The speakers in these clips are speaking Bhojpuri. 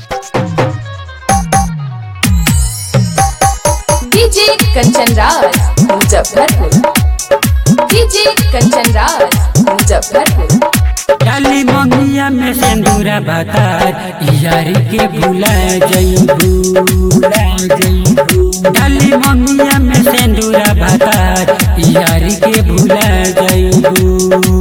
डीजे कंचन राज मुजफ्फरपुर डीजे कंचन राज मुजफ्फरपुर डाली ममिया में सिंदूरा बतार यार के भुला जइबू डाली ममिया में सिंदूरा बतार यार के भुला जइबू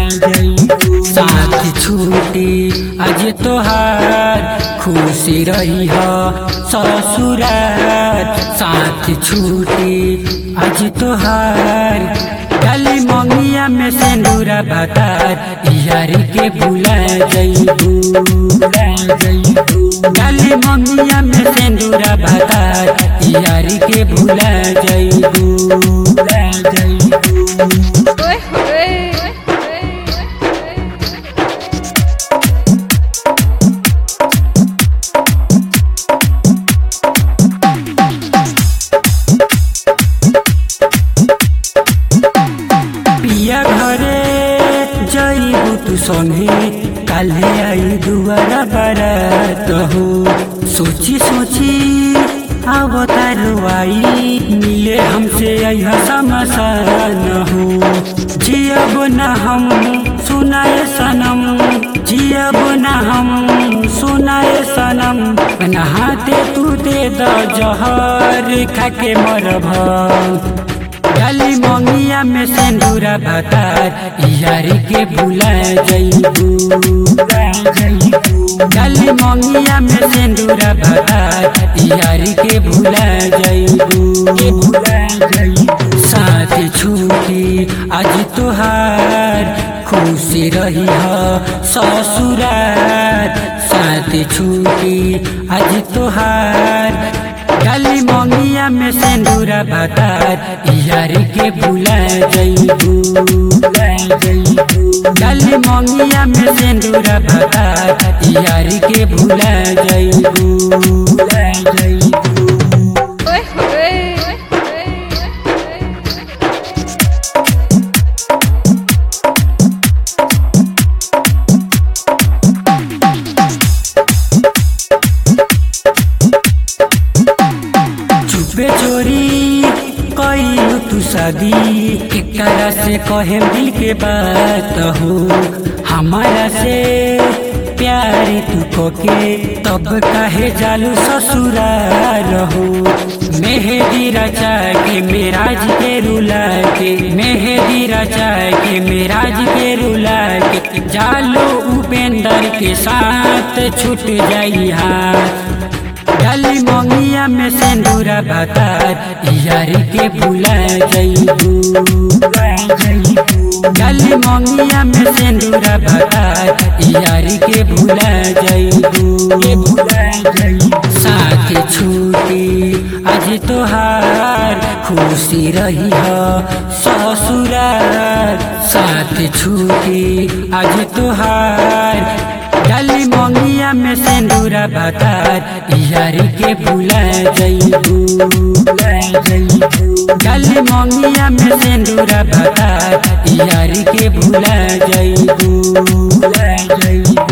साथ छूटी आज तोहार खुशी रही हो ससुरार साथ छूटी आज तोहार डाली मंगिया में सिंदूरा बतार यार के भुला जइबू डाली मंगिया में सिंदूरा बतार यार के भुला जइबू पिया घरे जइबू तू संगे काले आई दुआरा बारात हो सोची सोची अब आई मिले हमसे यह समसान हो जियब न हम सुनाए सनम जियब न हम सुनाए सनम नहाते तू दे द जहर खाके मरभ डाली मंगिया में सिंदूरा बतार यार के भुला जइबू डाली मंगिया में सिंदूरा बतार यार के भुला जइबू साथ छूटी आज तोहार खुशी रही हो ससुरार साथ छूटी आज तोहार डाली मंगिया में सिंदूरा बतार यार के भुला जइबू डाली मंगिया में सिंदूरा बतार यार के भुला जइबू चुपे चोरी कइलू तू शादी एकरा से कहे दिल के बात हो हमारा से प्यार तू कोके तब काहे जालू ससुराल हो मेहदी रचा के मेराज के रुला के मेहदी रचा के मेराज के रुला के जालो उपेंद्र के साथ छूट जाई हाथ डाली मंगिया में सिंदूरा बतार यार के भुला जइबू डाली मंगिया में सिंदूरा बतार यार के भुला जइबू साथ छूटी आज तोहार खुशी रही हो ससुरार साथ छूटी आज तोहार डाली मंगिया में सिंदूरा बतार यार के भुला जइबू डाली मंगिया में सिंदूरा बतार यार के भुला जइबू